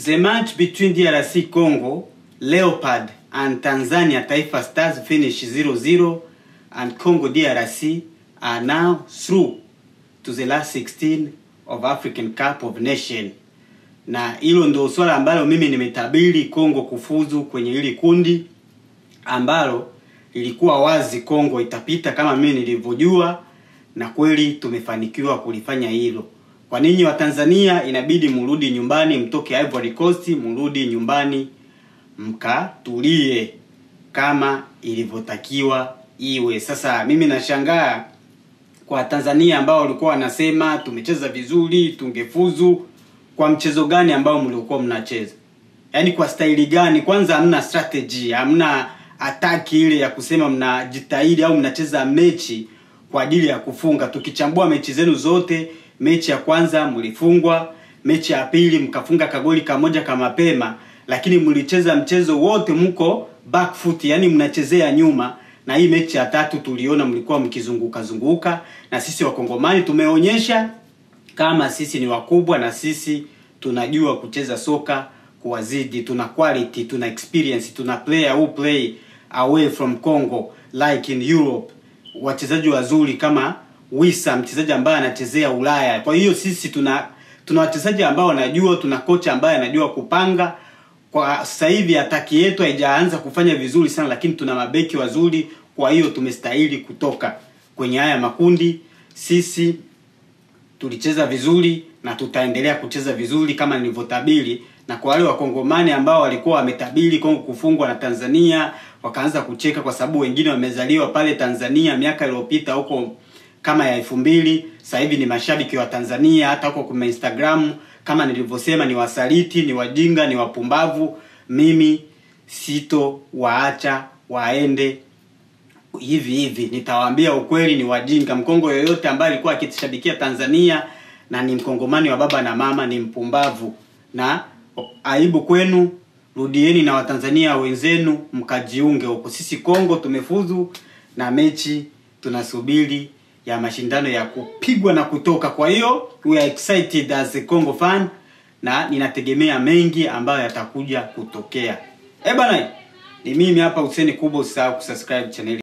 The match between DRC Congo Leopard and Tanzania Taifa Stars finished 0-0 and Congo DRC are now through to the last 16 of African Cup of Nation. Na hilo ndio swala ambalo mimi nimetabiri Kongo kufuzu kwenye hili kundi ambalo ilikuwa wazi Kongo itapita kama mimi nilivyojua, na kweli tumefanikiwa kulifanya hilo. Kwa ninyi wa Tanzania inabidi mrudi nyumbani, mtoke Ivory Coast, mrudi nyumbani mkatulie kama ilivyotakiwa iwe. Sasa mimi nashangaa kwa Tanzania ambao walikuwa wanasema tumecheza vizuri, tungefuzu. Kwa mchezo gani ambao mlikuwa mnacheza? Yaani kwa staili gani? Kwanza hamna strategy, hamna ataki ile ya kusema mnajitahidi au mnacheza mechi kwa ajili ya kufunga. Tukichambua mechi zenu zote, mechi ya kwanza mlifungwa, mechi ya pili mkafunga kagoli kamoja ka mapema, lakini mlicheza mchezo wote mko back foot, yani mnachezea nyuma. Na hii mechi ya tatu tuliona mlikuwa mkizunguka zunguka, na sisi wakongomani tumeonyesha kama sisi ni wakubwa na sisi tunajua kucheza soka kuwazidi, tuna quality, tuna experience, tuna player who play away from Congo like in Europe, wachezaji wazuri kama Wisa, mchezaji ambaye anachezea Ulaya. Kwa hiyo sisi tuna tuna wachezaji ambao wanajua, tuna kocha ambaye anajua kupanga. Kwa sasa hivi ataki yetu haijaanza kufanya vizuri sana, lakini tuna mabeki wazuri, kwa hiyo tumestahili kutoka kwenye haya makundi. Sisi tulicheza vizuri na tutaendelea kucheza vizuri kama nilivyotabiri. Na kwa wale wakongomani ambao walikuwa wametabiri Kongo kufungwa na Tanzania, wakaanza kucheka kwa sababu wengine wamezaliwa pale Tanzania miaka iliyopita huko kama ya elfu mbili. Sasa hivi ni mashabiki wa Tanzania, hata huko kwa Instagram kama nilivyosema, ni wasaliti, ni wajinga, ni wapumbavu. Mimi sito waacha waende hivi hivi, nitawaambia ukweli, ni wajinga. Mkongo yoyote ambaye alikuwa akishabikia Tanzania na ni mkongomani wa baba na mama ni mpumbavu, na aibu kwenu. Rudieni na Watanzania wenzenu mkajiunge huko. Sisi Kongo tumefuzu na mechi tunasubiri ya mashindano ya kupigwa na kutoka. Kwa hiyo we are excited as a Congo fan na ninategemea mengi ambayo yatakuja kutokea. Eh bana, ni mimi hapa Hussein Kubo, usisahau kusubscribe channel